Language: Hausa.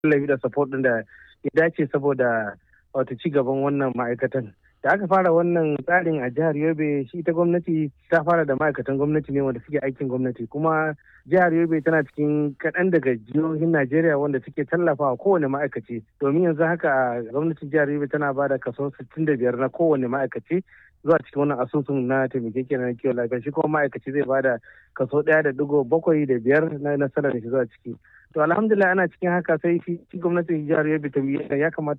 tallafi da support din da ya dace saboda wato ci gaban wannan ma'aikatan da aka fara wannan tsarin a jihar yobe shi ita gwamnati ta fara da ma'aikatan gwamnati ne wanda suke aikin gwamnati kuma jihar yobe tana cikin kaɗan daga jihohin najeriya wanda suke tallafawa kowane ma'aikaci domin yanzu haka gwamnatin jihar yobe tana ba da kaso 65 na kowane ma'aikaci zuwa cikin wannan asusun na taimakekeniya na kiwon lafiya shi kuma ma'aikaci zai ba da kaso ɗaya da digo bakwai da biyar na nasarar da shi zuwa ciki to alhamdulillah ana cikin haka sai shi gwamnatin jihar yobe ta ya kamata